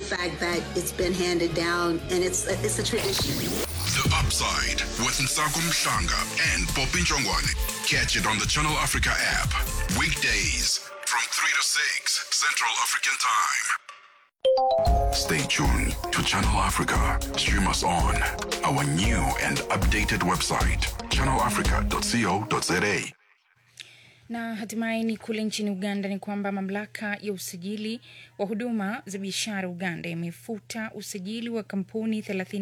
fact that it's been handed down and it's a, it's a tradition. The Upside with Nsako Mshanga and Poppy Njongwane. Catch it on the Channel Africa app. Weekdays from 3 to 6 Central African Time. Stay tuned to Channel Africa. Stream us on our new and updated website, channelafrica.co.za. Na hatimaye ni kule nchini Uganda ni kwamba mamlaka ya usajili wa huduma za biashara Uganda imefuta usajili wa kampuni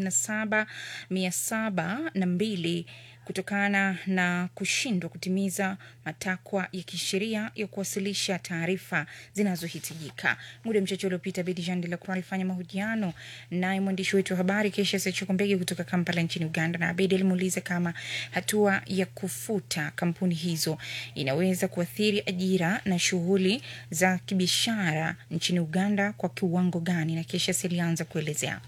37702 kutokana na kushindwa kutimiza matakwa ya kisheria ya kuwasilisha taarifa zinazohitajika. Muda mchache uliopita, Bedi Jean de la Croix alifanya mahojiano naye mwandishi wetu wa habari Kesha Sechokombege kutoka Kampala nchini Uganda, na Abedi alimuuliza kama hatua ya kufuta kampuni hizo inaweza kuathiri ajira na shughuli za kibiashara nchini Uganda kwa kiwango gani, na Kesha alianza kuelezea.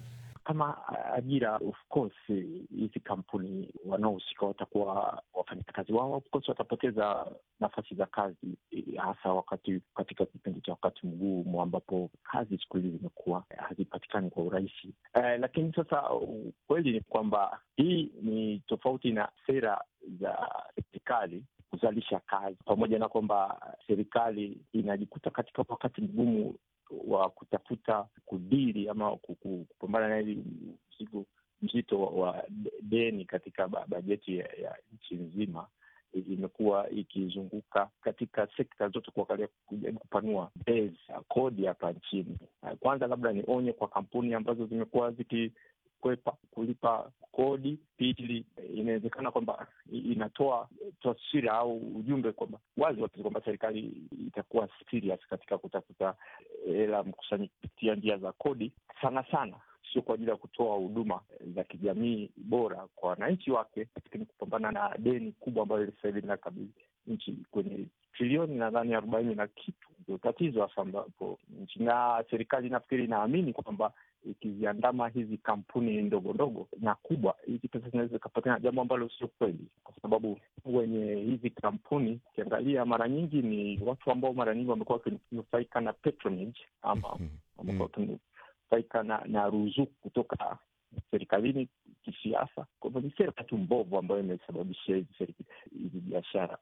kama ajira of course, hizi kampuni wanaohusika watakuwa wafanyakazi wao, of course watapoteza nafasi za kazi, hasa wakati katika kipindi cha wakati mgumu ambapo kazi siku hizi zimekuwa hazipatikani kwa urahisi. Eh, lakini sasa ukweli ni kwamba hii ni tofauti na sera za serikali kuzalisha kazi, pamoja na kwamba serikali inajikuta katika wakati mgumu wa kutafuta kudili ama kupambana na hili mzigo mzito wa deni katika bajeti ya, ya nchi nzima imekuwa ikizunguka katika sekta zote kuangalia kujaribu kupanua base ya kodi hapa nchini. Kwanza labda ni onye kwa kampuni ambazo zimekuwa zikikwepa kulipa kodi. Pili, inawezekana kwamba inatoa taswira au ujumbe kwamba wazi wazi kwamba serikali itakuwa serious katika kutafuta hela mkusanyi kupitia njia za kodi, sana sana sio kwa ajili ya kutoa huduma za kijamii bora kwa wananchi wake, lakini kupambana na deni kubwa ambayo sasa hivi linakabili nchi kwenye trilioni nadhani arobaini na kitu. Ndio tatizo hasa ambapo nchi na serikali nafikiri inaamini kwamba ikiziandama hizi kampuni ndogo ndogo na kubwa, hizi pesa zinaweza zikapatikana, jambo ambalo sio kweli, kwa sababu wenye hizi kampuni ukiangalia, mara nyingi ni watu ambao mara nyingi wamekuwa wakinufaika na patronage ama wamekuwa wakinufaika na, na ruzuku kutoka serikalini kisiasa. Kwa hivyo ni sera tu mbovu ambayo imesababisha hizi biashara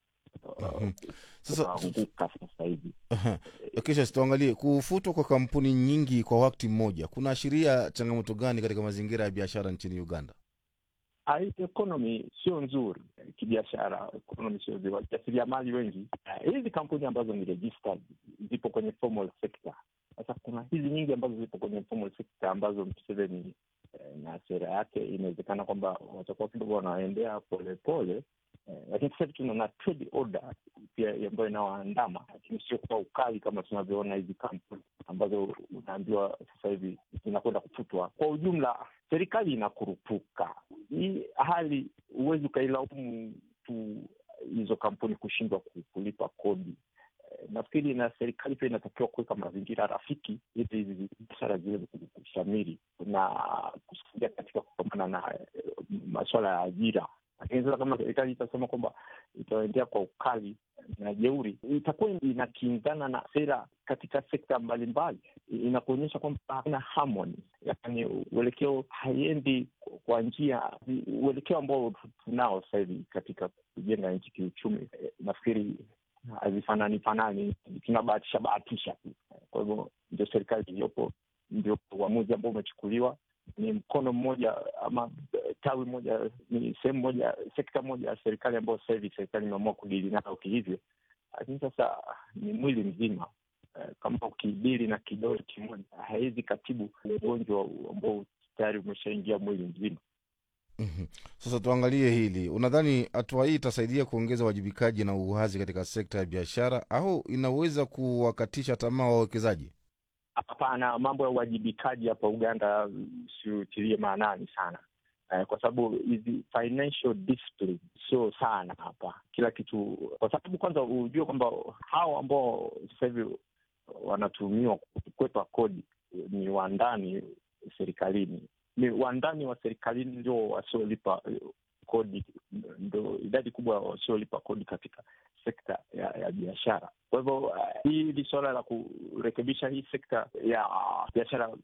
kuanguka sasa hivi. Kisha tuangalie kufutwa kwa kampuni nyingi kwa wakati mmoja kunaashiria changamoto gani katika mazingira ya biashara nchini Uganda? Ekonomi sio nzuri kibiashara, ekonomi sio nzuri. Wajasiriamali wengi, hizi kampuni ambazo ni registered zipo kwenye formal sector. Sasa kuna hizi nyingi ambazo zipo kwenye formal sector ambazo Museveni na sera yake inawezekana kwamba watakuwa kidogo wanaendea polepole Eh, lakini sasa hivi tunaona trade order pia ambayo inawaandama, lakini sio kwa ukali kama tunavyoona hizi kampuni ambazo unaambiwa sasa hivi zinakwenda kufutwa. Kwa ujumla, serikali inakurupuka. Hii hali huwezi ukailaumu tu hizo kampuni kushindwa kulipa kodi. Eh, nafikiri na serikali pia inatakiwa kuweka mazingira rafiki ili hizi biashara ziweze kushamiri na kusaidia katika kupambana na eh, masuala ya ajira lakini sasa kama serikali itasema kwamba itaendea kwa ukali na jeuri, itakuwa inakinzana na sera katika sekta mbalimbali, inakuonyesha kwamba hakuna harmony, yaani uelekeo haiendi kwa njia, uelekeo ambao tunao sasa hivi katika kujenga nchi kiuchumi. Nafikiri hazifanani fanani, tunabahatisha bahatisha tu. Kwa hivyo ndio serikali iliyopo, ndio uamuzi ambao umechukuliwa ni mkono mmoja ama tawi moja, ni sehemu moja, sekta moja ya serikali ambayo sasa hivi serikali imeamua kudili nayo kihivyo, lakini sasa ni mwili mzima. Kama ukidili na kidole kimoja, hawezi katibu ugonjwa ambao tayari umeshaingia mwili mzima. Mhm. Sasa tuangalie hili, unadhani hatua hii itasaidia kuongeza uwajibikaji na uwazi katika sekta ya biashara au inaweza kuwakatisha tamaa wawekezaji? Hapana, mambo ya uwajibikaji hapa Uganda siutilie maanani sana eh, kwa sababu hizi financial discipline sio sana hapa kila kitu, kwa sababu kwanza hujue kwamba hao ambao sasa hivi wanatumiwa kukwepa kodi ni wandani serikalini, ni wandani wa serikalini ndio wasiolipa kodi, ndo idadi kubwa wasiolipa kodi katika sekta ya, ya biashara. Kwa hivyo uh, hili suala la kurekebisha hii sekta ya biashara